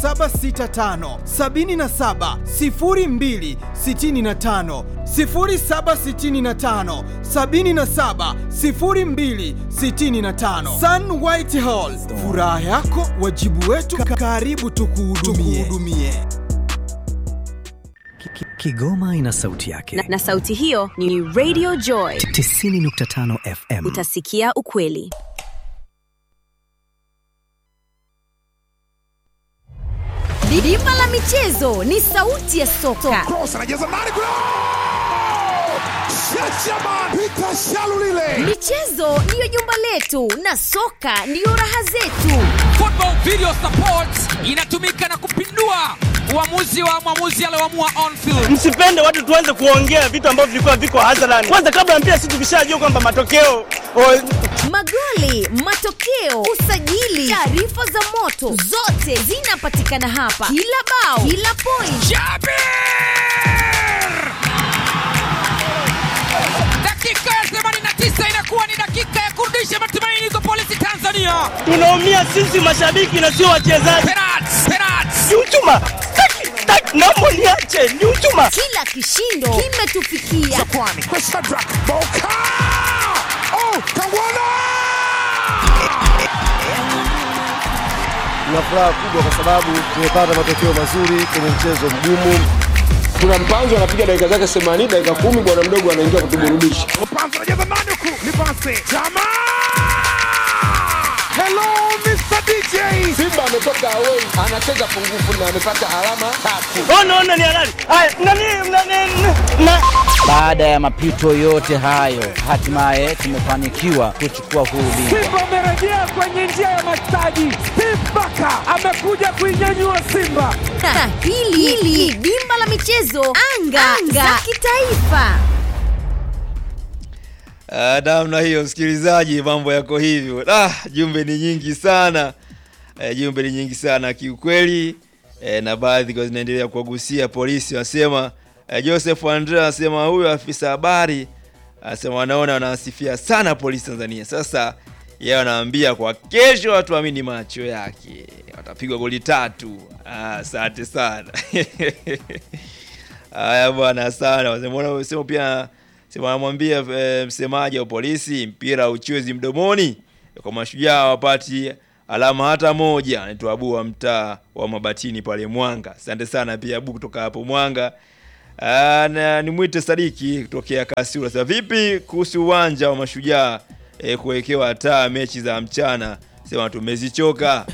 0765 77 02 65 0765 77 02 65 Sun White Hall, furaha yako wajibu wetu, karibu tukuhudumie. Ki- ki- Kigoma ina sauti yake na, na sauti hiyo ni Radio Joy. 90.5 FM. Utasikia ukweli. Bima la michezo ni sauti ya soka. Cross anajaza ndani kule. Shachaman Peter Shalulile. Michezo ndiyo jumba letu na soka ndiyo raha zetu. Football Video Support inatumika na kupindua uamuzi wa mwamuzi alioamua on field. msipende watu tuanze kuongea vitu ambavyo vilikuwa viko hadharani kwanza kabla ya mpira si tukishajua kwamba matokeo o, Magoli, matokeo, usajili, taarifa za moto, zote zinapatikana hapa. Kila bao, kila point, Jabir! Dakika ya 89 inakuwa ni dakika ya kurudisha matumaini kwa polisi Tanzania. tunaumia sisi mashabiki na sio wachezaji Penalti, penalti. ni uchuma Taki, taki, naomba niache ni uchuma kila kishindo kimetufikia. Kwani kwa Shadrack Boka. Oh, Kangwana. Tuna furaha kubwa kwa sababu tumepata matokeo mazuri kwenye mchezo mgumu. kuna mpanzo anapiga dakika zake 80 dakika kumi bwana mdogo anaingia kutuburudisha Mpanzo anajaza ndani huku. Ni pasi. Chama. Hello Mr. DJ. simba ametoka away anacheza pungufu na amepata alama tatu ona ona ni halali haya nani nani na Baada ya mapito yote hayo, hatimaye tumefanikiwa kuchukua huu ubingwa. Simba amerejea kwenye njia ya mastaji. Steve Baka amekuja kuinyanyua Simba. Na hili hili dimba la michezo anga, anga. za kitaifa. Ah, namna hiyo msikilizaji, mambo yako hivyo. Ah, jumbe ni nyingi sana eh, jumbe ni nyingi sana kiukweli eh, na baadhi kwa zinaendelea kuwagusia polisi. Wanasema eh, Joseph Andrea anasema huyo afisa habari anasema wanaona wanasifia sana polisi Tanzania. Sasa yeye anaambia kwa kesho watu amini macho yake, watapigwa goli tatu. Ah, Asante sana haya bwana sana. Wasema unasema pia sema anamwambia e, msemaji wa polisi mpira uchwezi mdomoni kwa mashujaa wapati alama hata moja. Anaitwa Abu wa mtaa wa Mabatini pale Mwanga. Asante sana pia Abu kutoka hapo Mwanga. Ah, na nimwite Sadiki kutokea Kasura. Sasa vipi kuhusu uwanja wa mashujaa e, kuwekewa taa mechi za mchana? Sema tumezichoka.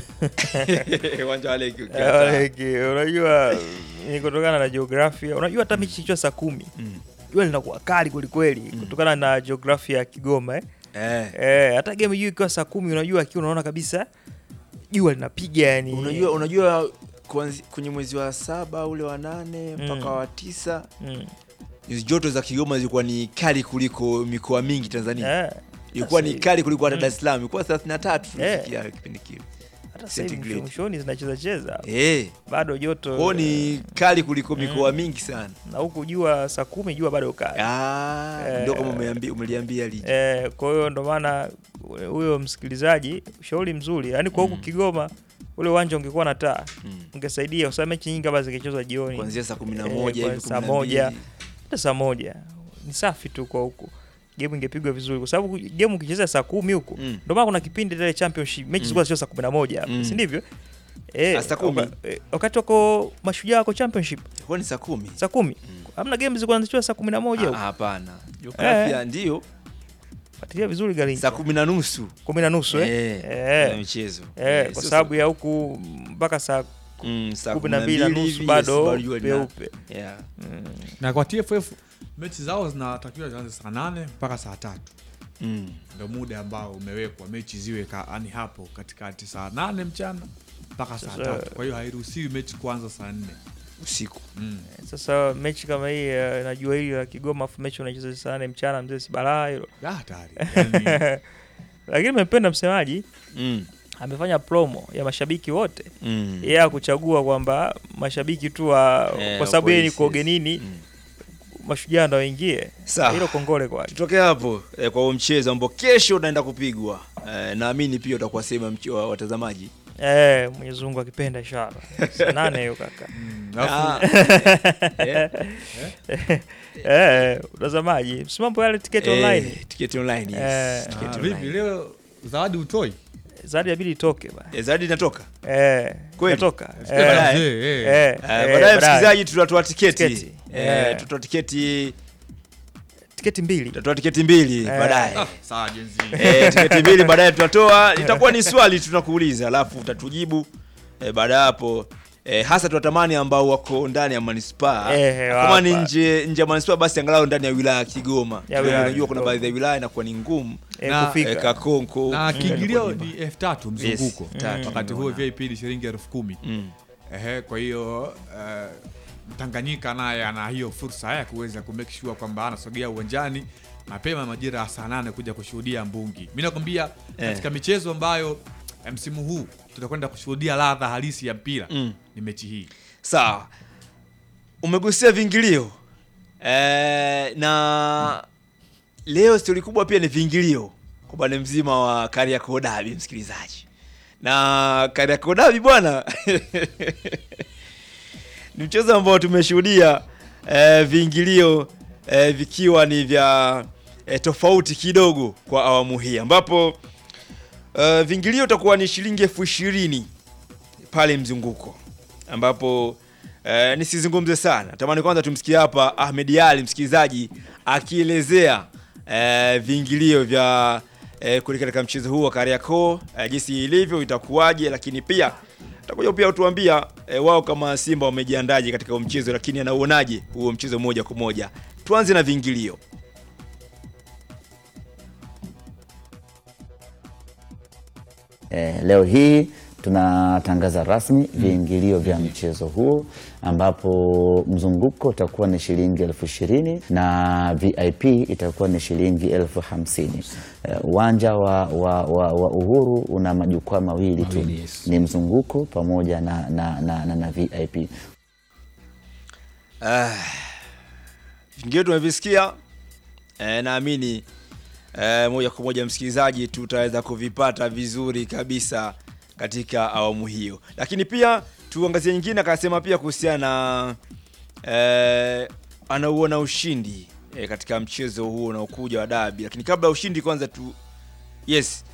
Uwanja wa Leki ukiwa taa. Aleki, unajua ni kutokana na jiografia. Unajua hata mechi ikiwa saa kumi jua linakuwa kali kwelikweli kutokana na jiografia ya Kigoma eh. Eh. Eh, hata game hiyo ikiwa saa kumi unajua akiwa unaona kabisa jua linapiga yani. Unajua, unajua kuanzi- kwenye mwezi wa saba ule wa nane mpaka Mm. wa tisa Mm. nyuzi joto za Kigoma zilikuwa ni kali kuliko mikoa mingi Tanzania. Eh, Ilikuwa ni sasa- kali kuliko hata Mm. Dar es Salaam, ilikuwa 33 Eh. tulifikia kipindi kile. hata sasa hivi centigrade. mwishoni zinacheza cheza Eh. bado joto Kwao ni kali kuliko mikoa Mm. mingi sana. na huku jua saa kumi jua bado kali. Ah, Eh, ndio kama umeambi- umeliambia liji. Eh, kwa hiyo ndo maana huyo msikilizaji ushauri mzuri yaani kwa huku Kigoma ule uwanja ungekuwa na taa ungesaidia kwa sababu mechi nyingi hapa zingechezwa jioni Kuanzia saa 11 Eh, hivi, kwa saa 12. moja hata saa moja ni safi tu kwa huku game ingepigwa vizuri kwa sababu game ukicheza saa kumi huku Mm. ndio maana kuna kipindi ile championship mechi Mm. zilikuwa zinachezwa saa kumi na moja hapa, Mm. si ndivyo eh, Ah, saa kumi? waka- eh, wakati wako mashujaa wako championship Ilikuwa ni saa kumi. saa kumi hamna game zilikuwa zinachezwa saa kumi na moja Ah, huku Hapana. Jiografia ndio fuatilia vizuri Garincha. saa kumi na nusu. kumi na nusu eh? Eh, Eh. kuna michezo. Eh, Eh, kwa sio sababu ya huku mpaka saa Mm, saa kumi na mbili na 12 nusu hivi, bado yes, bado jua lina- peupe. Yeah. na kwa TFF mechi zao zinatakiwa zianze saa nane mpaka saa tatu Mm. ndo muda ambao umewekwa mechi ziwe ka, yani hapo katikati saa nane mchana mpaka saa Sasa- tatu kwa hiyo hairuhusiwi mechi kuanza saa nne usiku mm. sasa mechi kama hii eh, na jua hili la Kigoma afu mechi unacheza saa nane mchana mzee si balaa hilo Ah, hatari. Yani- lakini nimependa msemaji Mm. amefanya promo ya mashabiki wote Mm. yeye akuchagua kwamba mashabiki tu wa Eh, kwa sababu yeye ni polisi, kwa yes. ugenini mashujaa ndo waingie Sawa. hilo kongole kwake tutoke hapo eh, kwa huo mchezo ambao kesho unaenda kupigwa eh, naamini pia utakuwa sehemu ya mche- wa watazamaji Eh, Mwenyezi Mungu akipenda inshallah. Saa nane hiyo kaka. alafu- Eh, Eh, utazamaji. Msimamo yale tiketi Eh, online. tiketi online, yes. Eh, Tiketi Ah, vipi leo zawadi utoi? Zawadi inabidi itoke bana. Eh, zawadi inatoka Eh, Kweli? inatoka. Sikia Eh, baadaye. eh, Eh, eh, baadaye baadaye. msikilizaji tutatoa tiketi Tiketi. Eh, Eh. tutatoa tiketi tiketi mbili tutatoa tiketi mbili Eh. baadaye Ah, sawa jenzi. Eh, tiketi mbili baadaye tutatoa itakuwa ni swali tunakuuliza alafu utatujibu eh, baada ya hapo eh, hasa tunatamani ambao wako ndani ya manispaa Eh, kama ni wapa. nje nje ya manispaa basi angalau ndani ya wilaya ya Kigoma Ya wilaya ya unajua kuna Kigoma. baadhi ya wilaya inakuwa ni ngumu Eh, Na- kufika. eh, Kakonko na Mm. kiingilio inakuwa ni elfu tatu mzunguko Yes, tatu, wakati huo nimeona. VIP ni shilingi elfu kumi Mm. Ehe, kwa hiyo eh, Mtanganyika naye ana hiyo fursa ya kuweza kumake sure kwamba anasogea uwanjani mapema majira ya saa nane kuja kushuhudia mbungi. Mi nakwambia Eh. katika michezo ambayo eh, msimu huu tutakwenda kushuhudia ladha halisi ya mpira Mm. ni mechi hii. Sawa, umegusia viingilio eh, na leo stori kubwa pia ni viingilio kwa upande mzima wa Kariakoo Derby, msikilizaji, na Kariakoo Derby bwana ni mchezo ambao tumeshuhudia eh, viingilio eh, vikiwa ni vya eh, tofauti kidogo kwa awamu hii ambapo eh, viingilio itakuwa ni shilingi elfu ishirini pale mzunguko ambapo eh, nisizungumze sana, tamani kwanza tumsikie hapa Ahmed Ali msikilizaji akielezea eh, viingilio vya eh, kuli katika mchezo huu wa Kariakoo eh, jinsi ilivyo itakuwaje, lakini pia takuja pia utuambia eh, wao kama Simba wamejiandaje katika huo mchezo, lakini anauonaje huo mchezo moja kwa moja. Tuanze na viingilio. Eh, leo hii tunatangaza rasmi viingilio vya mchezo huo ambapo mzunguko utakuwa ni shilingi elfu ishirini na VIP itakuwa ni shilingi elfu hamsini. Eh, Uwanja wa, wa, wa, wa Uhuru una majukwaa mawili tu, ni mzunguko pamoja na, na, na, na, na VIP. Ah, vingine tumevisikia eh, naamini eh, moja kwa moja msikilizaji tutaweza kuvipata vizuri kabisa katika awamu hiyo, lakini pia tuangazie nyingine, akasema pia kuhusiana na eh, anauona ushindi eh, katika mchezo huo unaokuja wa dabi, lakini kabla ya ushindi kwanza tu yes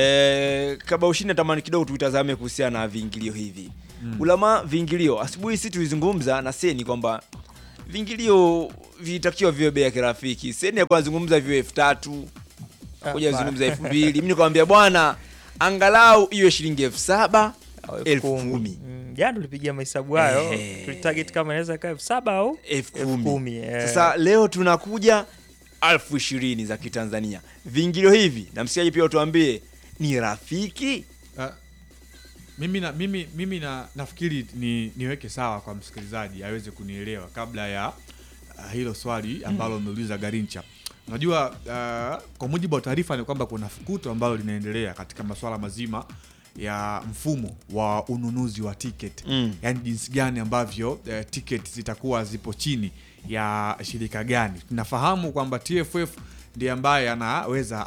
eh, kabla ya ushindi natamani kidogo tuitazame kuhusiana na viingilio hivi Mm. ulama viingilio. Asubuhi si tulizungumza na Seni kwamba viingilio vilitakiwa viwe bei ya kirafiki. Seni alikuwa anazungumza viwe elfu tatu kuja Ah, zungumza elfu mbili mi nikamwambia bwana, angalau iwe shilingi elfu saba elfu kumi Mm, Jana tulipigia mahesabu hayo, Eh. tulitarget kama inaweza kaa elfu saba au elfu elfu kumi. eh. Sasa leo tunakuja elfu ishirini za Kitanzania. Viingilio hivi na msikiaji pia utuambie ni rafiki Ah, mimi na, mimi, mimi na, nafikiri ni, niweke sawa kwa msikilizaji aweze kunielewa kabla ya uh, hilo swali ambalo umeuliza Garincha. Unajua uh, kwa mujibu wa taarifa ni kwamba kuna fukuto ambalo linaendelea katika masuala mazima ya mfumo wa ununuzi wa tiketi Mm. yaani jinsi gani ambavyo uh, tiketi zitakuwa zipo chini ya shirika gani. Tunafahamu kwamba TFF ndiye ambaye anaweza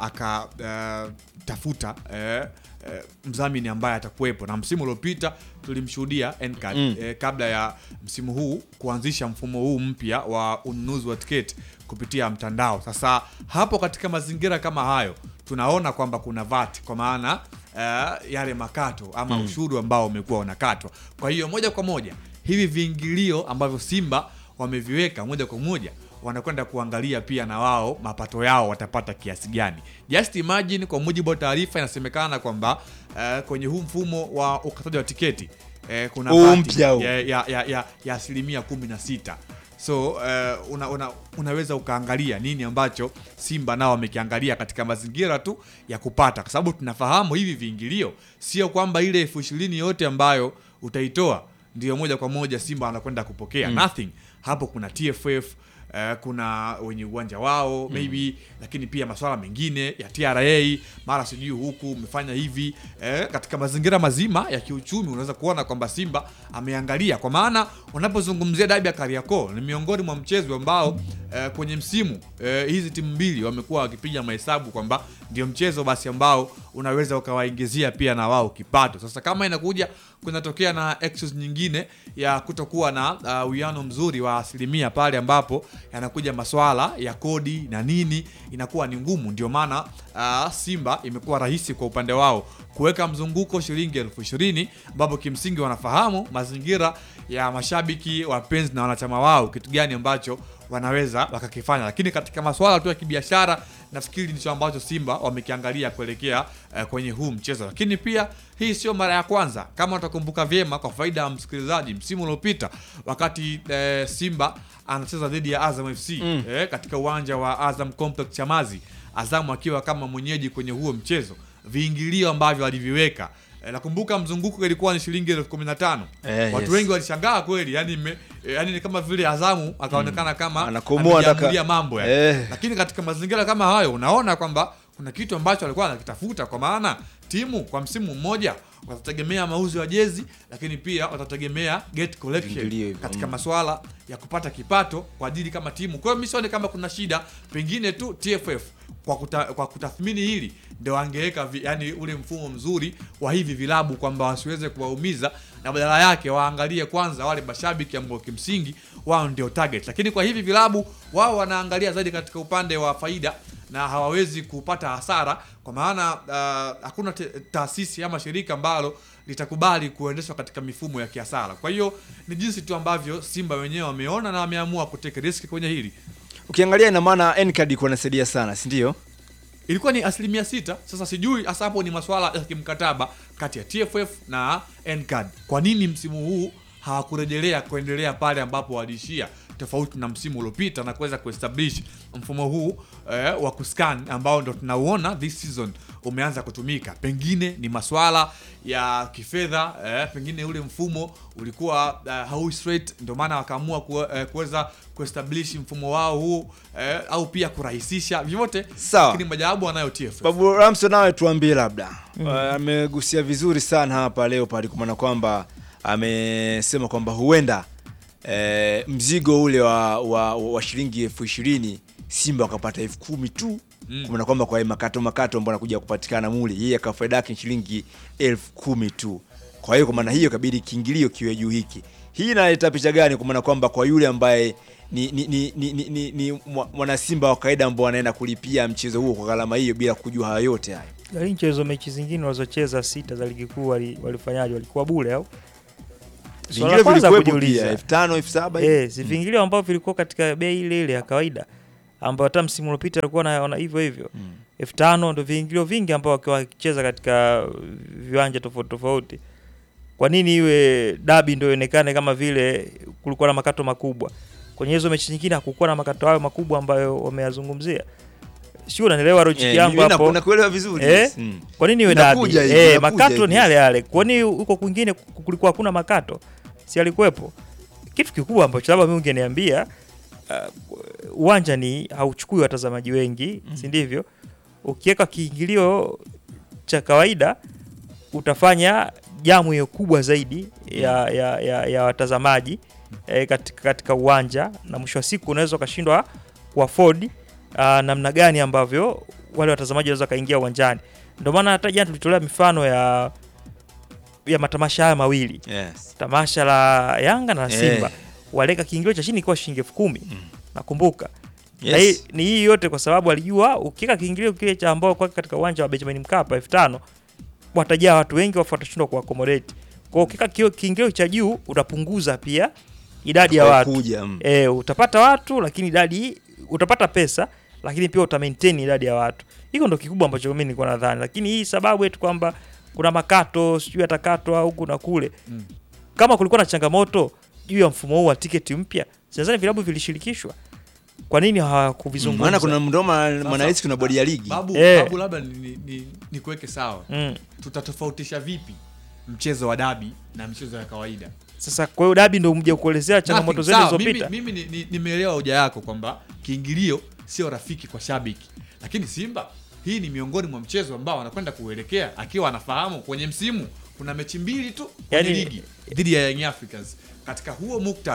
akatafuta uh, uh, mdhamini ambaye atakuwepo, na msimu uliopita tulimshuhudia NCAD Mm. eh, kabla ya msimu huu kuanzisha mfumo huu mpya wa ununuzi wa tiketi kupitia mtandao. Sasa hapo katika mazingira kama hayo tunaona kwamba kuna VAT kwa maana uh, yale makato ama Mm. ushuru ambao umekuwa unakatwa. Kwa hiyo moja kwa moja hivi viingilio ambavyo Simba wameviweka moja kwa moja wanakwenda kuangalia pia na wao mapato yao watapata kiasi gani. Just imagine, kwa mujibu wa taarifa inasemekana kwamba uh, kwenye huu mfumo wa ukataji wa tiketi eh, kuna Huu VAT mpya huu. ya, ya, ya, ya, ya asilimia kumi na sita so uh, una, una, unaweza ukaangalia nini ambacho Simba nao wamekiangalia katika mazingira tu ya kupata, kwa sababu tunafahamu hivi viingilio sio kwamba ile elfu ishirini yote ambayo utaitoa ndio moja kwa moja Simba anakwenda kupokea Mm. nothing. Hapo kuna TFF Uh, kuna wenye uwanja wao Mm. maybe lakini pia masuala mengine ya TRA mara sijui huku umefanya hivi eh, katika mazingira mazima ya kiuchumi unaweza kuona kwamba Simba ameangalia, kwa maana unapozungumzia dabi ya Kariakoo ni miongoni mwa mchezo ambao eh, kwenye msimu eh, hizi timu mbili wamekuwa wakipiga mahesabu kwamba ndio mchezo basi ambao unaweza ukawaingizia pia na wao kipato. Sasa kama inakuja kunatokea na excuse nyingine ya kutokuwa na uh, uwiano mzuri wa asilimia pale ambapo yanakuja maswala ya kodi na nini, inakuwa ni ngumu. Ndio maana uh, Simba imekuwa rahisi kwa upande wao kuweka mzunguko shilingi elfu ishirini ambapo kimsingi wanafahamu mazingira ya mashabiki wapenzi na wanachama wao, kitu gani ambacho wanaweza wakakifanya, lakini katika masuala tu ya kibiashara nafikiri ndicho ambacho Simba wamekiangalia kuelekea eh, kwenye huu mchezo. Lakini pia hii sio mara ya kwanza, kama utakumbuka vyema, kwa faida ya msikilizaji, msimu uliopita wakati eh, Simba anacheza dhidi ya Azam FC Mm. eh, katika uwanja wa Azam Complex Chamazi, Azam akiwa kama mwenyeji kwenye huo mchezo, viingilio ambavyo aliviweka eh, nakumbuka mzunguko ilikuwa ni shilingi elfu kumi na tano Eh, watu yes. wengi walishangaa kweli, yani me, eh, yani ni kama vile Azamu akaonekana kama Anakomoa amejiamulia ataka- mambo yani. Eh. Lakini katika mazingira kama hayo unaona kwamba kuna kitu ambacho alikuwa anakitafuta, kwa maana timu kwa msimu mmoja watategemea mauzo ya jezi, lakini pia watategemea gate collection Viingilio hivyo, katika mm. masuala ya kupata kipato kwa ajili kama timu. Kwa hiyo mimi sioni kama kuna shida, pengine tu TFF kwa, kuta, kwa kutathmini hili ndio wangeweka vi- yani ule mfumo mzuri wa hivi vilabu kwamba wasiweze kuwaumiza na badala yake waangalie kwanza wale mashabiki ambao kimsingi wao ndio target, lakini kwa hivi vilabu wao wanaangalia zaidi katika upande wa faida na hawawezi kupata hasara kwa maana uh, hakuna te- taasisi ama shirika ambalo litakubali kuendeshwa katika mifumo ya kiasara. Kwa hiyo ni jinsi tu ambavyo Simba wenyewe wameona na wameamua kuteke riski kwenye hili. Ukiangalia ina maana Ncard iko nasaidia sana, si ndio? Ilikuwa ni asilimia sita. Sasa sijui hasa hapo ni masuala ya kimkataba kati ya TFF na NCAD. Kwa nini msimu huu hawakurejelea kuendelea pale ambapo waliishia tofauti na msimu uliopita na kuweza kuestablish mfumo huu eh, wa kuscan ambao ndo tunauona this season umeanza kutumika. Pengine ni maswala ya kifedha eh, pengine ule mfumo ulikuwa uh, hau straight, ndio maana wakaamua ku- eh, kuweza kuestablish mfumo wao huu eh, au pia kurahisisha vyote. Sawa. Lakini majawabu anayo TFF. Babu Ramso, nawe tuambie labda. Uh, amegusia vizuri sana hapa leo pale kwa maana kwamba amesema kwamba huenda eh, mzigo ule wa, wa, wa shilingi elfu ishirini Simba wakapata elfu kumi tu Mm. kwa maana kwamba kwa makato makato ambao anakuja kupatikana mule, yeye akafaida yake ni shilingi elfu kumi tu. Kwa hiyo kwa maana hiyo kabidi kiingilio kiwe juu hiki. Hii inaleta picha gani? Kwa maana kwamba kwa yule ambaye ni, ni, ni, ni, ni, ni, ni mwa- mwanasimba wa kawaida ambao anaenda kulipia mchezo huo kwa gharama hiyo bila kujua hayo yote hayo. Garincha hizo mechi zingine walizocheza sita za ligi kuu wali- walifanyaje? Walikuwa bure au? Swala la Vingilio kwanza vilikuwepo kujiuliza. pia elfu tano elfu saba hivi. Eh, si vingilio ambavyo vilikuwa katika bei ile ile ya kawaida ambayo hata msimu uliopita alikuwa naona hivyo hivyo elfu tano ndo viingilio vingi ambao wakiwa wakicheza katika viwanja tofauti tofauti. Kwa nini iwe dabi ndo ionekane kama vile kulikuwa na makato makubwa? Kwenye hizo mechi nyingine hakukuwa na makato hayo makubwa ambayo wameyazungumzia. Sio, unanielewa logic Eh, yangu mimi hapo? naku- nakuelewa vizuri, Eh? yes, mm. Kwa nini iwe dabi? Inakuja hivi, Eh, inakuja makato hivi. ni yale yale. Kwani huko kwingine kulikuwa hakuna makato? Si alikuwepo? Kitu kikubwa ambacho labda mimi ungeniambia uh, uwanja ni hauchukui watazamaji wengi, si ndivyo? Ukiweka kiingilio cha kawaida utafanya jamu hiyo kubwa zaidi ya, ya, ya, ya watazamaji eh, katika, katika uwanja na mwisho wa siku unaweza ukashindwa kuafford uh, namna gani ambavyo wale watazamaji wanaweza kaingia uwanjani. Ndio maana hata jana tulitolea mifano ya ya matamasha haya mawili Yes. tamasha la Yanga na Eh. Simba waleka kiingilio cha chini ikiwa shilingi elfu kumi nakumbuka na Yes. hii, ni hii yote kwa sababu alijua ukiweka kiingilio kile cha ambao kwa katika uwanja wa Benjamin Mkapa elfu tano watajaa watu wengi wafu watashindwa kuaccommodate. Kwa hiyo ukiweka kio- kiingilio cha juu utapunguza pia idadi ya watu Kuja, mm. e, utapata watu lakini idadi utapata pesa lakini pia uta maintain idadi ya watu. Hiko ndo kikubwa ambacho mimi nilikuwa nadhani, lakini hii sababu eti kwamba kuna makato sijui atakatwa huku na kule Mm. kama kulikuwa na changamoto juu ya mfumo huu wa tiketi mpya, sidhani vilabu vilishirikishwa. Kwa nini hawakuvizungumza? Maana kuna mdoma Sasa, mwanahisi kuna bodi ya ligi. Babu, Eh. babu labda ni, ni, ni, ni kuweke sawa Mm. tutatofautisha vipi mchezo wa dabi na michezo ya kawaida? Sasa kwa hiyo dabi ndo mje kuelezea changamoto Nothing. zenu Sawa, zilizopita. Mimi, mimi ni- ni- nimeelewa hoja yako kwamba kiingilio sio rafiki kwa shabiki, lakini Simba hii ni miongoni mwa mchezo ambao anakwenda kuelekea akiwa anafahamu kwenye msimu kuna mechi mbili tu kwenye Yaani- ligi dhidi ya Young Africans. Katika huo muktadha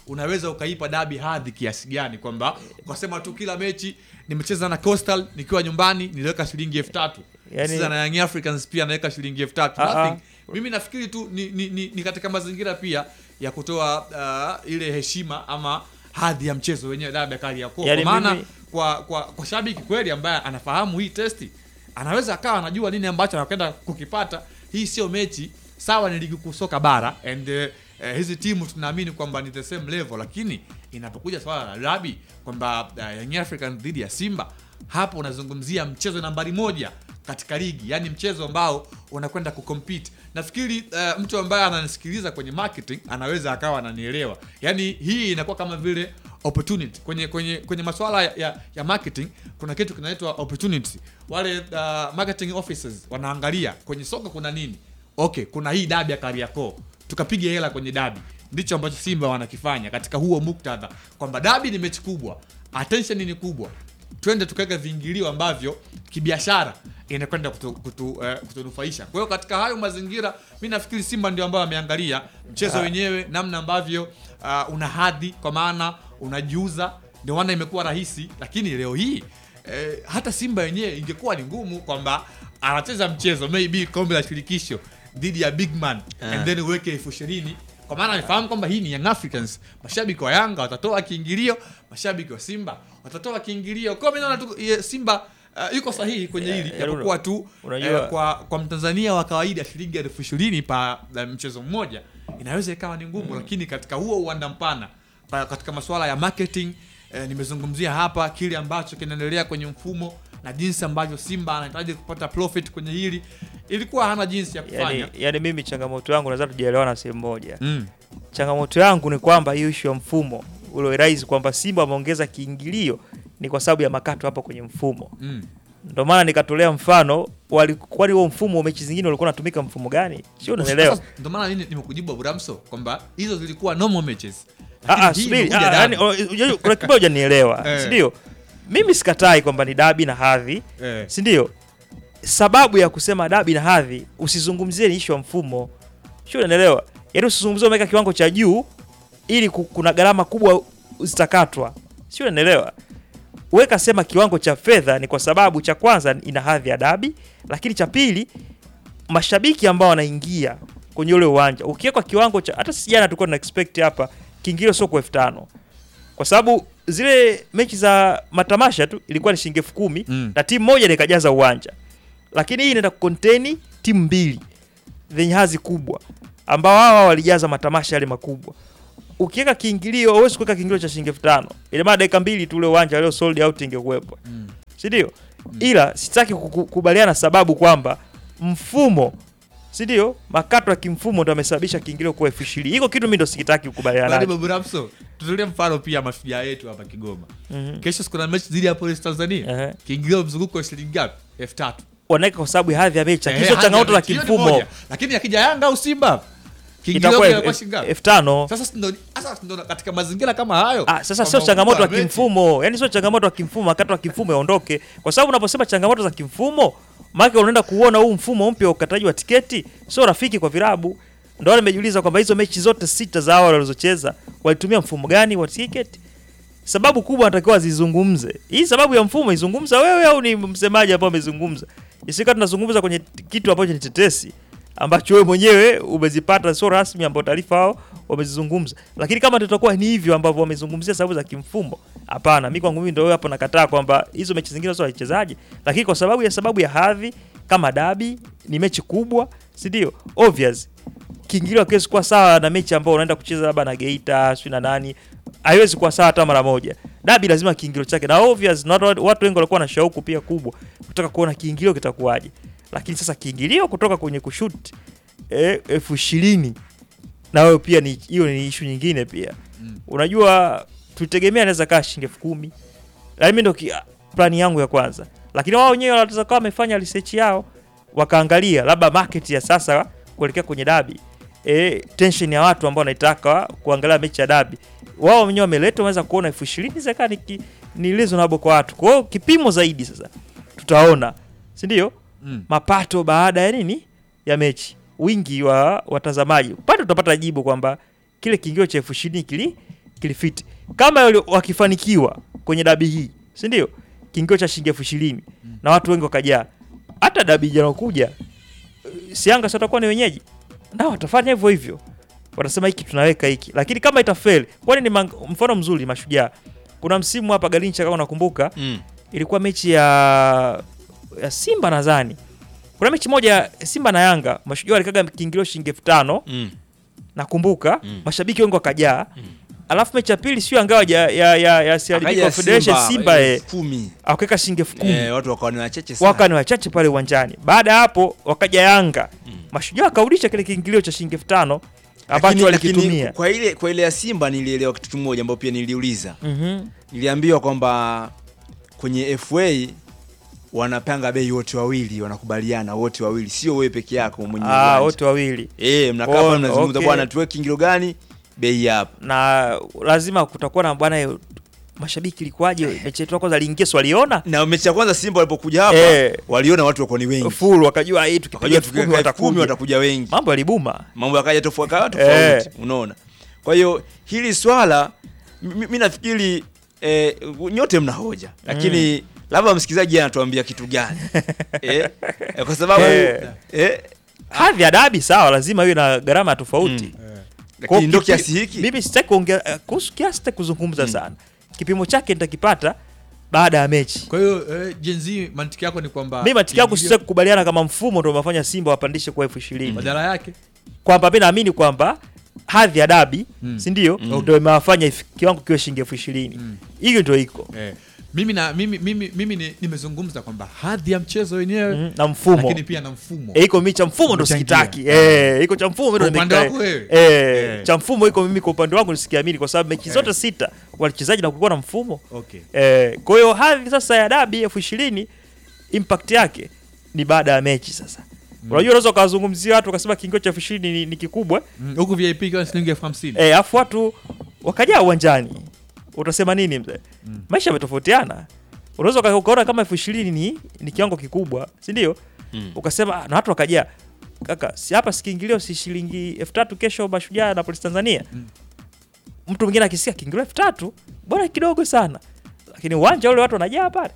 unaweza ukaipa dabi hadhi kiasi gani kwamba ukasema tu kila mechi nimecheza na Coastal nikiwa nyumbani niliweka shilingi elfu tatu Yani- Sasa na Young Africans pia naweka shilingi elfu tatu Ah, ah. Nothing. mimi nafikiri tu ni, ni, ni, ni katika mazingira pia ya kutoa uh, ile heshima ama hadhi ya mchezo wenyewe dabi ya Kariakoo Yani kwa maana mimi- kwa, kwa, kwa shabiki kweli ambaye anafahamu hii testi anaweza akawa anajua nini ambacho anakwenda kukipata hii sio mechi sawa ni ligi kuu soka bara and uh, uh, hizi timu tunaamini kwamba ni the same level lakini inapokuja swala la dabi kwamba uh, Young African dhidi ya Simba hapo unazungumzia mchezo nambari moja katika ligi yani mchezo ambao unakwenda kucompete nafikiri uh, mtu ambaye ananisikiliza kwenye marketing anaweza akawa ananielewa yani hii inakuwa kama vile opportunity kwenye kwenye kwenye masuala ya, ya, ya marketing kuna kitu kinaitwa opportunity wale uh, marketing officers wanaangalia kwenye soko kuna nini okay kuna hii dabi ya Kariakoo tukapiga hela kwenye dabi ndicho ambacho Simba wanakifanya katika huo muktadha kwamba dabi ni mechi kubwa attention ni kubwa twende tukaweka viingilio ambavyo kibiashara inakwenda kutu, kutu, eh, kutunufaisha kwa hiyo katika hayo mazingira mi nafikiri simba ndio ambayo ameangalia mchezo Ah. wenyewe namna ambavyo uh, una hadhi kwa maana unajiuza ndio maana imekuwa rahisi lakini leo hii eh, hata simba yenyewe ingekuwa ni ngumu kwamba anacheza mchezo maybe kombe la shirikisho dhidi ya big man Ah. and then uweke elfu ishirini kwa maana anafahamu kwamba hii ni Young Africans. Mashabiki wa Yanga watatoa kiingilio, mashabiki wa Simba watatoa kiingilio. Kwa mimi naona tu ye, Simba uh, yuko sahihi kwenye hili Yeah, japokuwa tu unajua- eh, kwa kwa Mtanzania wa kawaida shilingi elfu ishirini pa eh, mchezo mmoja inaweza ikawa ni ngumu, lakini katika huo uwanda mpana pa- katika masuala ya marketing eh, nimezungumzia hapa kile ambacho kinaendelea kwenye mfumo na jinsi ambavyo Simba anahitaji kupata profit kwenye hili, ilikuwa hana jinsi ya kufanya yani, yani mimi changamoto yangu nadhani tujaelewana sehemu moja Mm. changamoto yangu ni kwamba hiyo ishu ya mfumo uliorais kwamba simba wameongeza kiingilio ni kwa sababu ya makato hapo kwenye mfumo Mm. ndio maana nikatolea mfano wali- kwani huo mfumo mechi zingine ulikuwa unatumika mfumo gani sio unaelewa Sasa, Ndio maana mimi nimekujibu Abramso kwamba hizo zilikuwa normal matches. Ah, ah, Lakini hii subiri, imekuja ah, dabi. yani, oh, unajua, kuna kibao hujanielewa Eh. si ndio mimi sikatai kwamba ni dabi na hadhi Eh. si ndio sababu ya kusema dabi na hadhi usizungumzie ni ishu ya mfumo sio unaelewa yaani usizungumzie umeweka kiwango cha juu ili ku- kuna gharama kubwa zitakatwa sio unaelewa weka sema kiwango cha fedha ni kwa sababu cha kwanza ina hadhi ya dabi lakini cha pili mashabiki ambao wanaingia kwenye ule uwanja ukiwekwa kiwango cha hata si jana tulikuwa tuna expect hapa kiingilio sio kwa elfu tano kwa sababu zile mechi za matamasha tu ilikuwa ni shilingi elfu kumi Mm. na timu moja ndio ikajaza uwanja lakini hii inaenda kukonteni timu mbili zenye hadhi kubwa ambao hawa walijaza matamasha yale makubwa ukiweka kiingilio huwezi kuweka kiingilio cha shilingi elfu tano ina maana dakika mbili tu ule uwanja leo sold out ingekuwepo Mm. si ndio ila sitaki kukubaliana sababu kwamba mfumo si ndio makato ya kimfumo ndo amesababisha kiingilio kuwa elfu ishirini hiko kitu mi ndo sikitaki kukubaliana Bali nacho Babu Ramso, tutolee mfano pia mashujaa yetu hapa Kigoma. Mhm. Kesho kuna mechi dhidi ya Police Tanzania. Ehe. Kiingilio mzunguko wa shilingi ngapi? 3000. wanaweka kwa sababu ya hadhi ya mechi Eh, lakini sio hadi changamoto ya la mechi, hiyo ni kimfumo moja. Lakini akija Yanga au Simba kiingilio Itakuwa kinakuwa elfu- shilingi ngapi? elfu tano. Sasa ndo sasa ndo katika mazingira kama hayo. Ah, sasa kwamba sio changamoto ya ukubwa wa mechi- kimfumo yani sio changamoto ya kimfumo makato ya kimfumo yaondoke kwa sababu unaposema changamoto za kimfumo maana unaenda kuona huu mfumo mpya wa ukataji wa tiketi sio rafiki kwa vilabu ndio wale nimejiuliza kwamba hizo mechi zote sita za awali walizocheza walitumia mfumo gani wa tiketi sababu kubwa anatakiwa zizungumze hii sababu ya mfumo izungumza wewe au ni msemaji ambao amezungumza isika tunazungumza kwenye t- kitu ambacho ni tetesi ambacho wewe mwenyewe umezipata sio rasmi ambao taarifa hao wamezizungumza lakini kama tutakuwa ni hivyo ambavyo wamezungumzia sababu za kimfumo hapana mi kwangu mimi ndio hapo nakataa kwamba hizo mechi zingine sio wachezaji lakini kwa sababu ya sababu ya hadhi kama dabi ni mechi kubwa si ndio obvious kiingilio hakiwezi kuwa sawa na mechi ambao unaenda kucheza labda na Geita sio na nani haiwezi kuwa sawa hata mara moja dabi lazima kiingilio chake na obvious na watu, watu wengi walikuwa na shauku pia kubwa kutaka kuona kiingilio kitakuwaje lakini sasa kiingilio kutoka kwenye kushoot eh, elfu ishirini na wewe pia ni hiyo ni ishu nyingine pia Mm. unajua tulitegemea anaweza kaa shilingi elfu kumi lakini mimi ndo ki- plani yangu ya kwanza lakini wao wenyewe wanaweza kawa wamefanya research yao wakaangalia labda market ya sasa kuelekea kwenye dabi e, tension ya watu ambao wanaitaka kuangalia mechi ya dabi wao wenyewe wameleta wameweza kuona elfu ishirini zaka ni, ki- ni reasonable kwa watu kwa hiyo kipimo zaidi sasa tutaona si ndio Mm. mapato baada ya nini ya mechi wingi wa watazamaji pale tutapata jibu kwamba kile kiingilio cha elfu ishirini kili kilifiti kama wali- wakifanikiwa kwenye dabi hii si ndio kiingio cha shilingi elfu ishirini na watu wengi wakajaa hata dabi janakuja sianga si watakuwa ni wenyeji nao watafanya hivyo hivyo watasema hiki tunaweka hiki lakini kama itafeli kwani ni mang- mfano mzuri mashujaa kuna msimu hapa galincha kama unakumbuka Mm. ilikuwa mechi ya ya simba nadhani kuna mechi moja ya simba na yanga mashujaa walikaga kiingilio shilingi elfu tano Mm. nakumbuka mashabiki wengi wakajaa alafu mechi ya pili sio angawa ya, ya, ya, ya CRDB Akaja Confederation Simba, simba eh, eh, kumi. akaweka shilingi elfu kumi Eh, watu wakawa ni wachache sana. waka ni wachache pale uwanjani baada ya hapo wakaja yanga mashujaa wakarudisha kile kiingilio cha shilingi elfu tano ambacho Lakini- walikitumia lakini kwa ile kwa ile ya Simba nilielewa kitu kimoja ambacho pia niliuliza. Mhm. Niliambiwa kwamba kwenye FA wanapanga bei wote wawili, wanakubaliana wote wawili, sio wewe peke yako mwenye Ah, uwanja. wote wawili Eh, mnakaa Oh, pale mnazungumza okay. bwana tuweke kiingilio gani? Bei hapa. na lazima kutakuwa na bwana eh, mashabiki ilikuwaje mechi yetu ya kwanza aliingia si waliona Na mechi ya kwanza Simba walipokuja hapa Eh. waliona watu wako ni wengi. full wakajua hii tukipiga Wakajua elfu kumi tukiweka elfu kumi watakuja watakuja wengi. mambo yalibuma mambo yakaja tofauti kawa tofauti unaona kwa hiyo hili swala mi nafikiri eh, nyote mna hoja lakini labda msikilizaji anatuambia kitu gani eh, eh, kwa sababu Eh. eh, hadhi ya dabi sawa lazima iwe na gharama tofauti Kwa Lakini ndo kipi- kiasi hiki? mimi sitaki kuongea eh, kuhusu kiasi sitaki kuzungumza sana kipimo chake nitakipata baada ya mechi kwa hiyo eh, Gen Z mantiki yako ni kwamba mi matiki yangu kiingilio- sitaki kukubaliana kama mfumo ndo umefanya simba wapandishe kwa elfu ishirini badala yake kwamba mi naamini kwamba hadhi ya dabi Mm. si ndio Mm. ndo imewafanya ifi- kiwango kiwe shilingi elfu ishirini hiyo ndo iko eh, mimi na mimi mimi, mimi ni- nimezungumza kwamba hadhi ya mchezo wenyewe Mhm, na mfumo. lakini pia na mfumo Eh, iko mi cha mfumo ndo Umechangia. sikitaki eh, iko cha mfumo mi ndo Kwa upande nimekaa- wako wewe? eh, Eh. cha mfumo iko mimi kwa upande wangu nisikiamini kwa sababu mechi zote sita wachezaji na kulikuwa na mfumo Okay. eh, kwa hiyo hadhi sasa ya dabi elfu ishirini impact yake ni baada ya mechi sasa unajua unaweza ukawazungumzia watu wakasema kiingio cha elfu ishirini ni, ni kikubwa Mm, huku VIP ikiwa ni shilingi elfu hamsini eh, afu watu wakajaa uwanjani utasema nini mzee maisha yametofautiana unaweza uka- ukaona kama elfu ishirini ni, ni kiwango kikubwa si ndio Mm. ukasema "Ah, na watu wakajaa kaka si hapa sikiingilio si shilingi elfu tatu kesho mashujaa na polisi tanzania mtu mwingine akisikia kiingilio elfu tatu bwana kidogo sana lakini uwanja ule watu wanajaa pale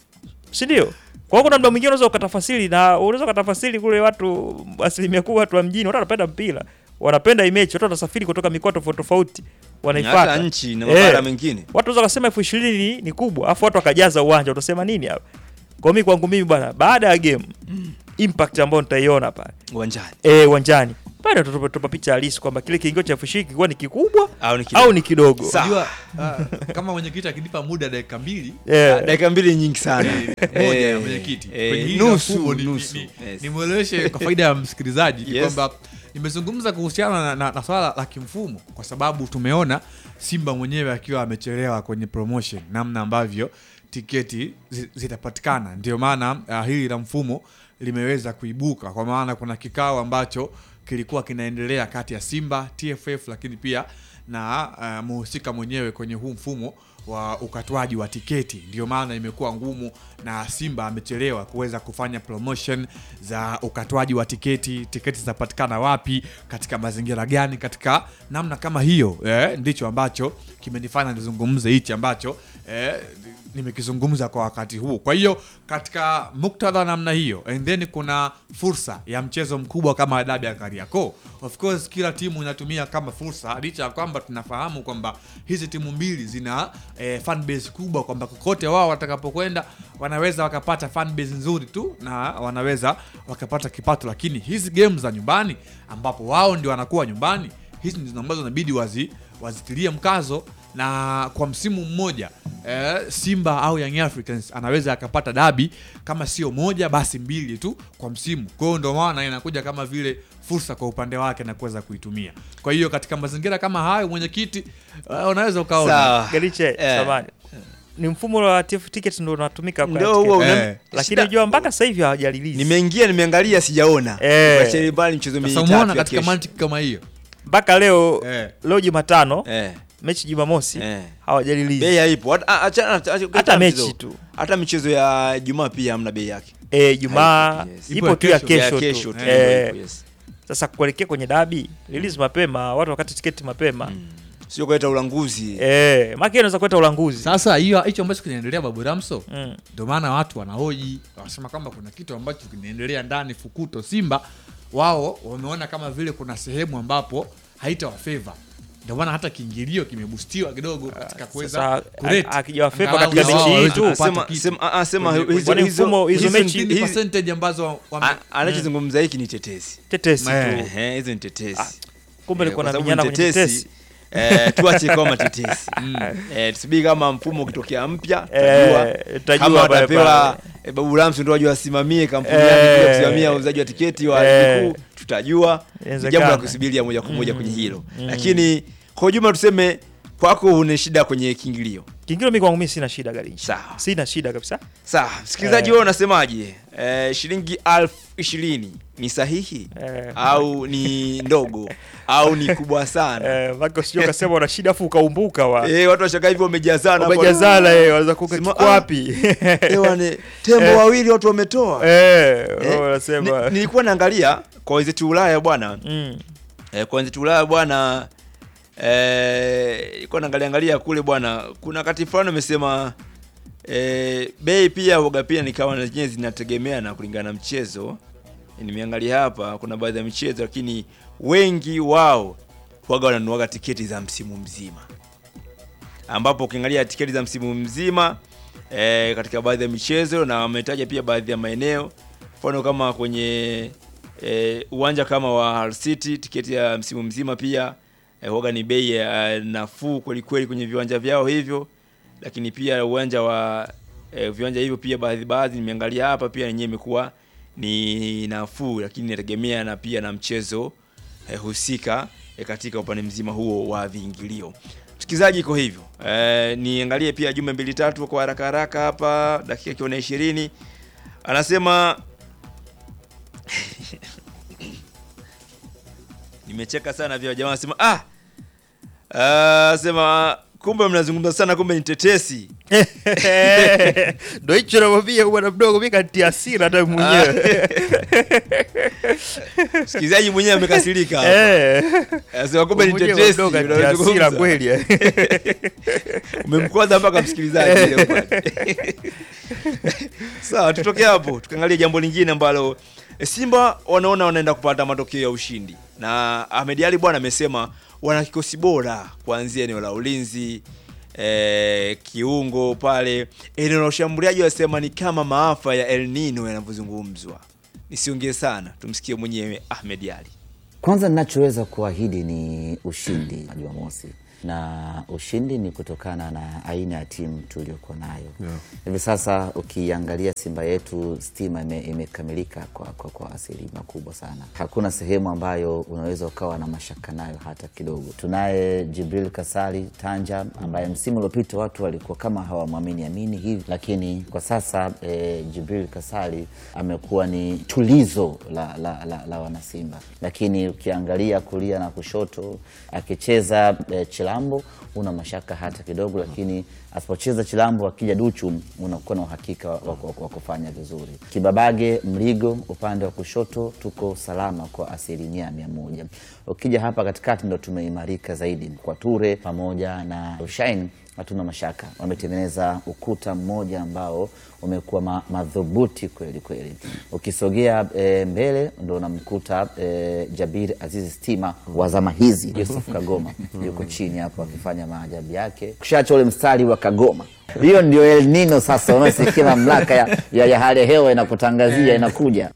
si ndio kwa hiyo kuna mda mwingine unaweza ukatafasiri na unaweza ukatafasiri kule watu asilimia kubwa watu wa mjini watu wanapenda mpira wanapenda hii mechi watu wanasafiri kutoka mikoa tofauti tofauti wanaifuata hata nchi na mabara mengine. watu wanaweza wakasema elfu ishirini ni, ni kubwa afu watu wakajaza uwanja utasema nini hapa kwa mimi kwangu mimi bwana baada ya game impact ambayo nitaiona pale uwanjani eh uwanjani bado tutupa tupa picha halisi kwamba kile kiingio cha elfu ishirini kilikuwa ni kikubwa Au ni kidogo. au ni kidogo Unajua, ah, kama mwenyekiti akinipa muda dakika mbili Yeah. Ah, dakika mbili nyingi sana moja ya Eh, mwenyekiti eh, kwenye hili nusu, mfumo ni- nusu. ni- Yes. nimweleweshe kwa faida ya msikilizaji ni Yes. kwamba nimezungumza kuhusiana na, na, na swala la kimfumo kwa sababu tumeona Simba mwenyewe akiwa amechelewa kwenye promotion, namna ambavyo tiketi zi- zitapatikana. Ndio maana uh, hili la mfumo limeweza kuibuka, kwa maana kuna kikao ambacho kilikuwa kinaendelea kati ya Simba, TFF, lakini pia na uh, muhusika mwenyewe kwenye huu mfumo wa ukatwaji wa tiketi. Ndio maana imekuwa ngumu na Simba amechelewa kuweza kufanya promotion za ukatwaji wa tiketi. Tiketi zitapatikana wapi, katika mazingira gani, katika namna kama hiyo eh, ndicho ambacho kimenifanya nizungumze hichi ambacho eh, nimekizungumza kwa wakati huu. Kwa hiyo katika muktadha namna hiyo, and then kuna fursa ya mchezo mkubwa kama dabi ya Kariakoo. Of course kila timu inatumia kama fursa, licha ya kwamba tunafahamu kwamba hizi timu mbili zina eh, fan base kubwa, kwamba kokote wao watakapokwenda wanaweza wakapata fan base nzuri tu na wanaweza wakapata kipato, lakini hizi game za nyumbani ambapo wao ndio wanakuwa nyumbani, hizi ndizo ambazo inabidi wazi wazitilie mkazo na kwa msimu mmoja eh, Simba au Young Africans anaweza akapata dabi kama sio moja basi mbili tu kwa msimu. Kwa hiyo ndio maana inakuja kama vile fursa kwa upande wake na kuweza kuitumia. Kwa hiyo katika mazingira kama hayo, mwenyekiti, uh, unaweza ukaona Sawa. Galiche, Eh. samahani. ni mfumo wa TF ticket ndio unatumika kwa Ndio ticket. huo una- Eh. lakini shida- unajua mpaka sasa hivi hawajarelease nimeingia nimeangalia sijaona Eh. Tuachie mbali mchezo sasa mitatu umeona ya katika kesho. mantiki kama hiyo mpaka leo Eh. leo Jumatano Eh. mechi Jumamosi Eh. hawajarelease bei haipo Hata- a- achana- acha- acha- hata mchezo. mechi tu hata michezo ya jumaa pia hamna bei yake eh, Jumaa Haipo, yes. ipo tu ya Ipo kesho, Ya tu. kesho tu, Eh, ipo, ipo, yes. Sasa kuelekea kwenye dabi release mapema, watu wakati tiketi mapema sio kuleta ulanguzi eh, maki inaweza kuleta ulanguzi Sasa hiyo hicho ambacho kinaendelea Babu Ramso, Mm. ndio maana watu wanahoji, wanasema kwamba kuna kitu ambacho kinaendelea ndani Fukuto. Simba wao wameona kama vile kuna sehemu ambapo haitawafeva, ndio maana hata kiingilio kimebustiwa kidogo katika kuweza sasa, kurate. a- akijawafeva Angalau katika na wao mechi hii waweze tu. kupata Sema- kitu. sema- ah, ah, sema Kwenye- hizo- Kwani hizo- mfumo- hizo hizo mechi- ni- Ni hizi- percentage ambazo wame- a- anachozungumza hiki ni tetesi tetesi Eh. tu Ehe, hizo ni tetesi kumbe Eh, ilikuwa kwa na sababu vijana ni kwenye tetesi eh, tuache kama tetesi eh, tusubiri kama mfumo ukitokea mpya Eh, tutajua tutajua kama pale atapewa pale. eh, Babu Ramsi ndio ajua asimamie kampuni Eh. yake kuja kusimamia uuzaji wa tiketi wa Eh. ligi kuu tutajua ni Inawezekana. jambo la kusubiria moja kwa moja kwenye hilo lakini kwa ujumla tuseme kwako una shida kwenye kiingilio kingine mi kwangu mi sina shida garinchi Sawa. sina shida kabisa sawa msikilizaji Eh. wewe unasemaje eh, shilingi elfu ishirini ni sahihi Eh. au ni ndogo au ni kubwa sana eh, maki usijua ukasema una shida afu ukaumbuka wa Eh, watu washangaa hivyo wamejazana hapo. umejazana eh, wanaweza kuka Sema, kiko ah, wapi eh, wane, tembo Eh. wawili watu wametoa eh, Eh, wanasema ni- nilikuwa naangalia kwa wenzetu Ulaya bwana mm. eh, kwa wenzetu Ulaya bwana eh, nilikuwa naangalia angalia kule bwana kuna wakati fulani wamesema eh, bei pia waga pia nikawa na zenyewe zinategemea na kulingana na mchezo nimeangalia hapa kuna baadhi ya michezo lakini wengi wao waga wananuaga tiketi za msimu mzima ambapo ukiangalia tiketi za msimu mzima e, katika baadhi ya michezo na wametaja pia baadhi ya maeneo mfano kama kwenye e, uwanja kama wa Hull City tiketi ya msimu mzima pia e, huwaga ni bei ya nafuu kweli kweli kwenye viwanja vyao hivyo lakini pia uwanja wa e, viwanja hivyo pia baadhi baadhi nimeangalia hapa pia yenyewe imekuwa ni nafuu lakini inategemea na pia na mchezo eh, husika eh, katika upande mzima huo wa viingilio msikilizaji iko hivyo eh, niangalie pia jumbe mbili tatu kwa haraka haraka hapa dakika ikiwa na ishirini anasema nimecheka sana vya jamaa anasema ah ah, sema kumbe mnazungumza sana kumbe ni tetesi ndo hicho namwambia bwana mdogo mi kantia hasira hata mwenyewe msikilizaji mwenyewe amekasirika hapa. Eh. anasema kumbe ni Mwenyewe tetesi mdogo kantia unazungumza. hasira kweli eh. umemkwaza mpaka msikilizaji leo pale. sawa tutoke hapo tukaangalia jambo lingine ambalo e, simba wanaona wanaenda kupata matokeo ya ushindi na ahmed ali bwana amesema wana kikosi bora kuanzia eneo la ulinzi e, kiungo pale eneo la ushambuliaji wasema ni kama maafa ya el nino yanavyozungumzwa nisiongee sana tumsikie mwenyewe ahmed ali Kwanza ninachoweza kuahidi ni ushindi Jumamosi, na ushindi ni kutokana na aina ya timu tuliokuwa nayo hivi sasa. Ukiangalia Simba yetu stima ime, imekamilika kwa, kwa, kwa asilimia kubwa sana. Hakuna sehemu ambayo unaweza ukawa na mashaka nayo hata kidogo. Tunaye Jibril Kasali Tanja ambaye msimu uliopita watu walikuwa kama hawamwamini amini hivi, lakini kwa sasa eh, Jibril Kasali amekuwa ni tulizo la, la, la, la wanasimba, lakini ukiangalia kulia na kushoto akicheza eh, Chilambo una mashaka hata kidogo, lakini asipocheza Chilambo akija Duchu unakuwa na uhakika wa, wa, wa kufanya vizuri. Kibabage Mligo upande wa kushoto tuko salama kwa asilimia mia moja. Ukija hapa katikati ndo tumeimarika zaidi kwa Ture pamoja na Rushain hatuna mashaka, wametengeneza ukuta mmoja ambao umekuwa ma, madhubuti kweli kweli. Ukisogea e, mbele ndo unamkuta e, Jabir Azizi Stima wa zama hizi, Yusuf Kagoma yuko chini hapo akifanya maajabu yake, kushacha ule mstari wa Kagoma. Hiyo ndio El Nino sasa, unasikia mamlaka ya, ya, ya hali ya hewa inakutangazia inakuja.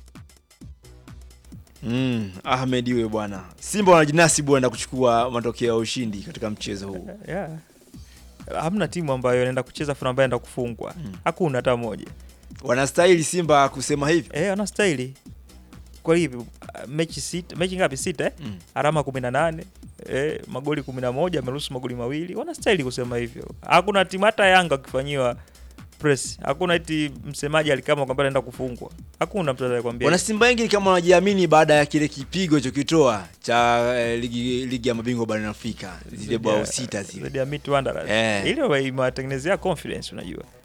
Mm, Ahmed iwe bwana. Simba wanajinasibu waenda kuchukua matokeo ya ushindi katika mchezo huu. yeah. hamna timu ambayo inaenda kucheza funa ambayo inaenda kufungwa hakuna hata moja Wanastahili Simba kusema hivyo. eh, wanastahili kwa hivyo uh, mechi sita mechi ngapi sita eh? Mm. alama kumi na nane eh, magoli kumi na moja ameruhusu magoli mawili wanastahili kusema hivyo hakuna timu hata yanga wakifanyiwa press hakuna eti msemaji alikama kwamba anaenda kufungwa hakuna mtu anayekwambia Wana Simba wengi ni kama wanajiamini baada ya kile kipigo alichokitoa cha eh, ligi, ligi ya mabingwa barani Afrika zile bao sita zile. Dhidi ya Mid Wanderers. Eh. ile imewatengenezea confidence unajua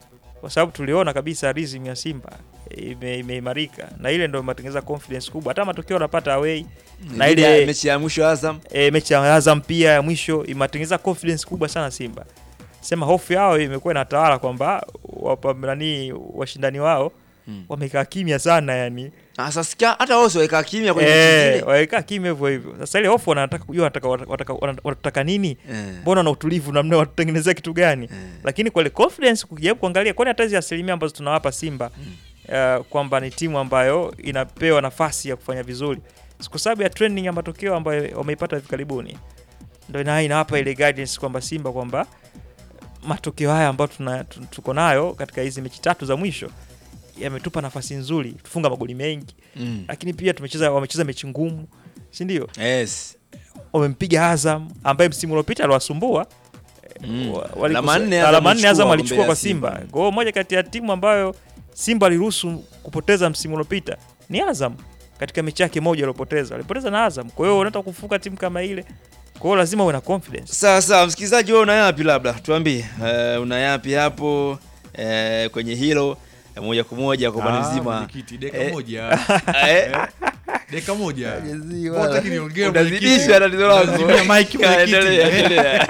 kwa sababu tuliona kabisa rhythm ya Simba ime- imeimarika na ile ndio imetengeneza confidence kubwa. Hata matokeo wanapata away na Dhidi ya ile mechi ya mwisho Azam e, mechi ya Azam pia ya mwisho imetengeneza confidence kubwa sana Simba. Sema hofu yao imekuwa inatawala kwamba wapa- nani washindani wao Hmm. wamekaa kimya sana yani. Sasa sikia hata wao wamekaa kimya kwenye mechi Eh, zile. wamekaa kimya hivyo hivyo. Sasa ile hofu wanataka kujua wanataka wanataka wanataka nini? Eh. Mbona na utulivu namna watutengenezea kitu gani? Lakini kwa ile confidence kujaribu kuangalia kwani hata hizi asilimia ambazo tunawapa Simba uh, kwamba ni timu ambayo inapewa nafasi ya kufanya vizuri kwa sababu ya trending ya matokeo ambayo wameipata hivi karibuni, ndio ina inawapa ile guidance kwamba Simba kwamba matokeo haya ambayo tuna, tu- tuko nayo katika hizi mechi tatu za mwisho yametupa nafasi nzuri, tufunga magoli mengi Mm. lakini pia tumecheza wamecheza mechi ngumu, si ndio? Yes. Wamempiga Azam ambaye msimu uliopita aliwasumbua Mm. wa- walikosa- Alama nne Azam alama nne Azam alichukua alichukua mbele kwa ya Simba. Simba. Kwa hiyo moja kati ya timu ambayo Simba aliruhusu kupoteza msimu uliopita ni Azam katika mechi yake moja aliyopoteza, alipoteza na Azam. Kwa hiyo unataka kufuka timu kama ile, kwa hiyo lazima uwe na confidence. Sawa sawa, msikilizaji, wewe una yapi? Labda tuambie, uh, una yapi hapo uh, kwenye hilo eh, moja kwa moja kwa upande Ah, mzima mwenyekiti, dakika Eh, moja. eh, Dakika moja. Mwenyezi Mbona hutaki Mungu. niongee, Unazidisha mwenyekiti? tatizo lako. Unazimia mic, mwenyekiti. Endelea, endelea.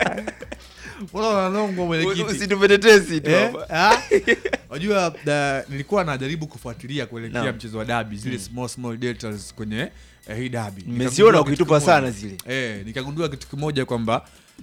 Mbona unalongwa mwenyekiti? Usitupetetesi tu Eh, hapa. ah? Unajua da- nilikuwa najaribu kufuatilia kuelekea Naam. mchezo wa dabi zile Mm. small small details kwenye eh, hii dabi. Nimeziona Nikagundua ukitupa kitu sana kimoja. zile. Eh, nikagundua kitu kimoja kwamba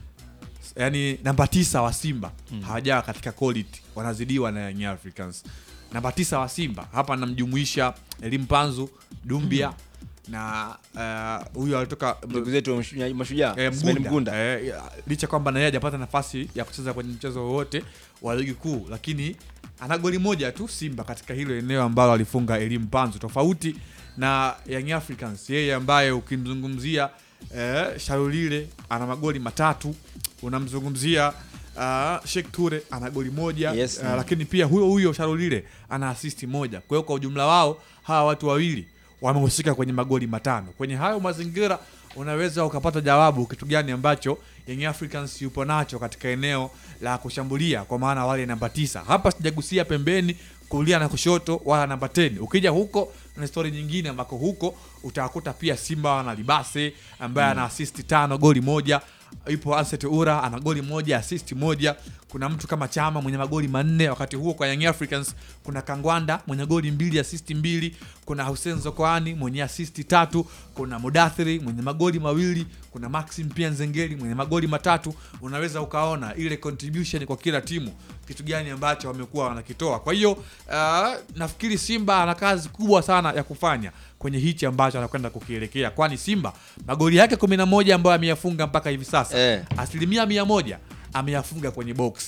yani namba tisa wa Simba hawajawa katika quality, wanazidiwa na Young Africans. Namba tisa wa Simba hapa namjumuisha Elim Panzu, Dumbia na eh, huyu alitoka Ndugu zetu wa Mashujaa- Mashujaa, eh, Ismail Mgunda. Mgunda. Eh, ya- licha kwamba naye hajapata nafasi ya kucheza kwenye mchezo wowote wa ligi kuu, lakini ana goli moja tu Simba katika hilo eneo ambalo alifunga Elim Panzu, tofauti na Young Africans, yeye ambaye ukimzungumzia eh, Sharulile ana magoli matatu, unamzungumzia uh, Sheikh Ture ana goli moja Yes, uh, mm. lakini pia huyo huyo Sharulile ana asisti moja. Kwa hiyo kwa ujumla wao hawa watu wawili wamehusika kwenye magoli matano. Kwenye hayo mazingira unaweza ukapata jawabu kitu gani ambacho Young Africans yupo nacho katika eneo la kushambulia, kwa maana wale namba tisa. Hapa sijagusia pembeni kulia na kushoto wala namba 10. Ukija huko na stori nyingine ambako huko utakuta pia Simba wana Libase ambaye ana assist tano goli moja ipo Anset Ura ana goli moja assist moja. Kuna mtu kama Chama mwenye magoli manne. Wakati huo kwa Young Africans kuna Kangwanda mwenye goli mbili assist mbili. Kuna Hussein Zokoani mwenye assist tatu. Kuna Mudathiri mwenye magoli mawili. Kuna Maxim pia Nzengeli mwenye magoli matatu. Unaweza ukaona ile contribution kwa kila timu kitu gani ambacho wamekuwa wanakitoa. Kwa hiyo uh, nafikiri Simba ana kazi kubwa sana ya kufanya kwenye hichi ambacho anakwenda kukielekea, kwani Simba magoli yake 11 ambayo ameyafunga mpaka hivi sasa Eh. asilimia mia moja ameyafunga kwenye box.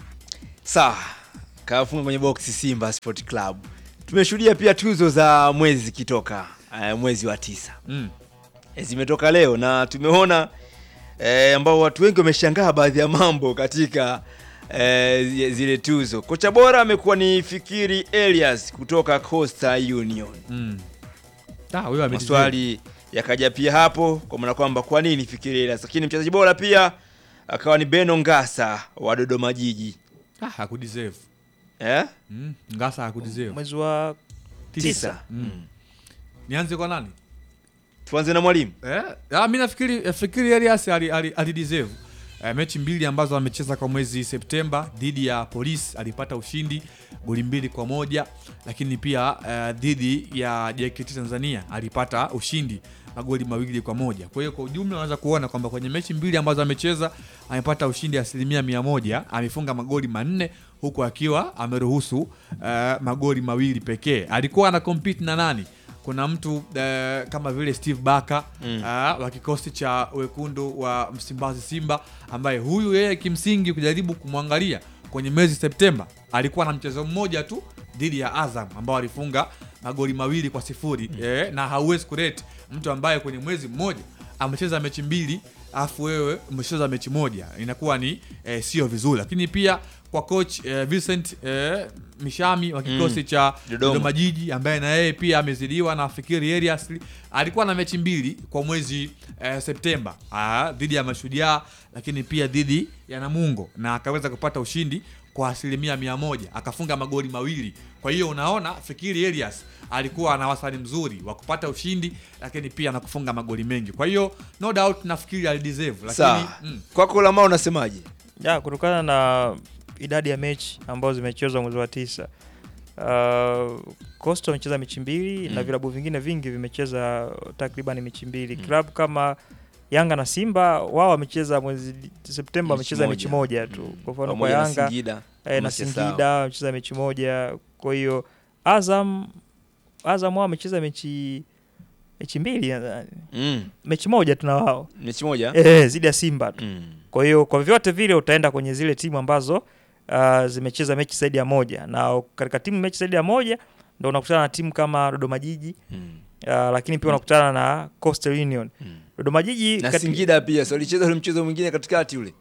Sawa, kafunga kwenye box Simba Sport Club. Tumeshuhudia pia tuzo za mwezi zikitoka uh, mwezi wa tisa Mm. Eh, zimetoka leo na tumeona eh, ambao watu wengi wameshangaa baadhi ya mambo katika eh, zi- zile tuzo. Kocha bora amekuwa ni Fikiri Elias kutoka Coastal Union. Mm. Ah, huyo ame- Maswali yakaja pia hapo kwa maana kwamba kwa nini Fikiri Elias, lakini mchezaji bora pia akawa ni Beno Ngasa wa Dodoma Jiji. Ah, hakudeserve. Eh? Mm. Ngasa hakudeserve. Mwezi wa tisa. Mm. Nianze kwa nani? Tuanze na mwalimu. Eh, ah, mi nafikiri fikiri Elias ali, ali, ali deserve. Eh, mechi mbili ambazo amecheza kwa mwezi Septemba dhidi ya Police alipata ushindi goli mbili kwa moja, lakini pia eh, dhidi ya JKT Tanzania alipata ushindi magoli mawili kwa moja. Kwa hiyo kwa ujumla unaweza kuona kwamba kwenye mechi mbili ambazo amecheza amepata ushindi asilimia mia moja, amefunga magoli manne huku akiwa ameruhusu eh, magoli mawili pekee. Alikuwa ana compete na nani? kuna mtu eh, kama vile Steve Baka Mm. ah, wa kikosi cha wekundu wa Msimbazi Simba, ambaye huyu yeye kimsingi kujaribu kumwangalia kwenye mwezi Septemba alikuwa na mchezo mmoja tu dhidi ya Azam ambao alifunga magoli mawili kwa sifuri eh, na hauwezi kurate mtu ambaye kwenye mwezi mmoja amecheza mechi mbili afu wewe umecheza mechi moja inakuwa ni eh, sio vizuri, lakini pia kwa coach eh, Vincent eh, Mishami wa kikosi Mm. cha Dodoma. Dodoma Jiji ambaye na yeye pia amezidiwa na Fikiri Elias alikuwa na mechi mbili kwa mwezi eh, Septemba ah, dhidi ya Mashujaa lakini pia dhidi ya Namungo na akaweza kupata ushindi kwa asilimia mia moja akafunga magoli mawili. Kwa hiyo unaona, fikiri Elias alikuwa ana wastani mzuri wa kupata ushindi, lakini pia na kufunga magoli mengi. Kwa hiyo no doubt nafikiri alideserve, lakini Sawa. mm, Kwako Lamar unasemaje? ya kutokana na idadi ya mechi ambazo zimechezwa mwezi wa tisa uh, Coastal wamecheza mechi mbili na Mm. vilabu vingine vingi vimecheza takriban mechi mbili klabu kama Yanga na Simba wao wamecheza mwezi Septemba wamecheza mechi moja tu kwa mfano kwa Pamoja na Yanga Singida, eh, kama na sijasahau. Singida wamecheza mechi moja kwa hiyo Azam Azam wao wamecheza mechi mechi mbili nadhani Mm. mechi moja tuna wao Mechi moja? eh, zidi ya Simba tu Mm. kwa hiyo kwa vyote vile utaenda kwenye zile timu ambazo uh, zimecheza mechi zaidi ya moja na katika timu mechi zaidi ya moja ndo unakutana na timu kama Dodoma Jiji Mm. uh, lakini pia unakutana na Coastal Union Dodoma Jiji Na kati- Singida pia, so walicheza ule mchezo mwingine katikati ule.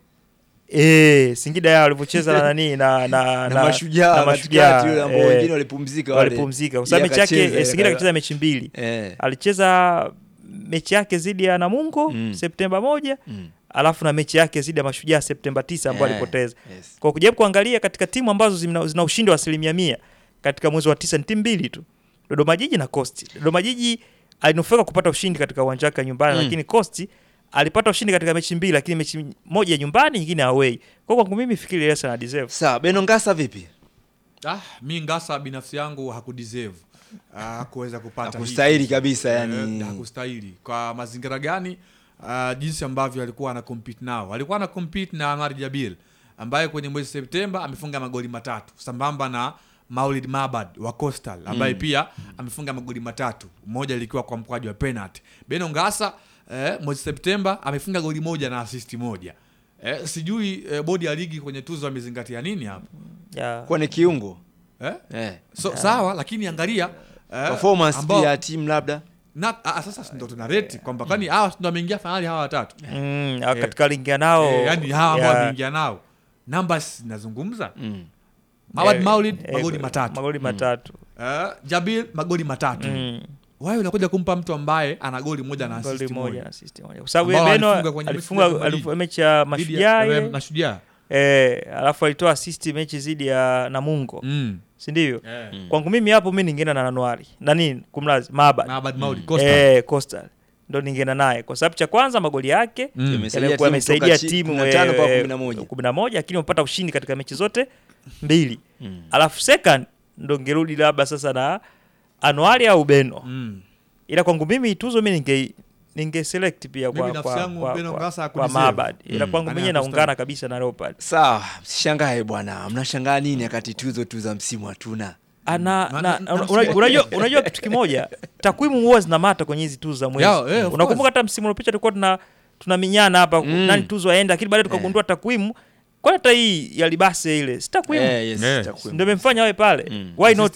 Eh, Singida yao walivyocheza na nani na na Na Mashujaa katikati yule ambao wengine walipumzika wale. walipumzika kwa sababu Yeye mechi yake akacheza, eh, Singida yeye akacheza mechi mbili Eh. alicheza mechi yake dhidi ya Namungo Mm. Septemba moja Mm. alafu na mechi yake dhidi ya Mashujaa Septemba tisa ambao Eh, alipoteza yes. kwa kujaribu kuangalia katika timu ambazo zina, zina ushindi wa asilimia mia katika mwezi wa tisa ni timu mbili tu Dodoma Jiji na Coast. Dodoma Jiji alinufaika kupata ushindi katika uwanja wake wa nyumbani Mm. lakini Coast alipata ushindi katika mechi mbili lakini mechi moja nyumbani nyingine away. Kwa kwangu mimi fikiri Elias ana deserve. Sawa, Beno Ngasa vipi? ah, mi Ngasa binafsi yangu hakudeserve ah, kuweza kupata hii Hakustahili tuzo. kabisa, Eh, yani. hakustahili kwa mazingira gani? Uh, jinsi ambavyo alikuwa ana compete nao, alikuwa ana compete na Anwar Jabil ambaye kwenye mwezi Septemba amefunga magoli matatu sambamba na Maulid Mabad wa Coastal ambaye Mm. pia amefunga magoli matatu, moja likiwa kwa mkwaju wa penalty. Beno Ngasa eh, mwezi Septemba amefunga goli moja na assist moja. Eh, sijui eh, bodi ya ligi kwenye tuzo amezingatia nini hapo Yeah. Kwa ni kiungo. eh? Eh. So, sawa lakini angalia eh, Performance ambao- pia ya timu labda. na ah, sasa ndo tuna rate kwamba kwani hawa ndo wameingia fainali hawa watatu Mm, au katika ligi ya nao eh, yani hawa ambao ya- wameingia nao numbers zinazungumza Mm. Mawad Eh, Maulid eh, magoli matatu magoli matatu. eh, Jabil magoli matatu Mm. wewe unakuja kumpa mtu ambaye ana goli moja na Goli assist moja moja na assist moja. Kwa sababu Ambao Beno alifunga kwenye mechi alifunga ya Premier alifunga League. mechi ya Dhidi Mashujaa ya- ile. Mashujaa Eh, alafu alitoa assist mechi dhidi ya Namungo. Mm. Si ndivyo? Eh. Mm. Kwangu mimi hapo mimi ningeenda na Januari. Na nini? Kumlazi Mabad. Mabad Maulid, Mm. Coastal. Eh, Coastal. Ndo ningeenda naye kwa sababu cha kwanza magoli yake Mm. Imesaidia yalikuwa timu yamesaidia kutoka chi- timu 15 mpaka eh, 11. 11 lakini wamepata ushindi katika mechi zote mbili. Mm. Alafu second ndo ngerudi labda sasa na Anuari au Beno. Mm. Ila kwangu mimi tuzo mimi ninge ninge select pia Mimi kwa nafsi kwa, yangu kwa, Beno kwa, Ngasa kwa hakudeserve. Mabad. Ila Mm. kwangu Ani mimi hakustahili. naungana kabisa na Leopard. Sawa, msishangae bwana. Mnashangaa nini wakati tuzo tu za msimu hatuna? ana Na- na, na- una- na- unajua, unajua, unajua kitu kimoja takwimu huwa zinamata kwenye hizi tuzo za mwezi Yao, eh, of unakumbuka course. hata msimu uliopita tulikuwa tuna tunaminyana hapa Mm. nani tuzo aenda lakini baadaye tukagundua takwimu kwa hata hii ya libase ile si takwimu Eh, yes, Eh. takwimu. ndio imemfanya awe pale Mm. why not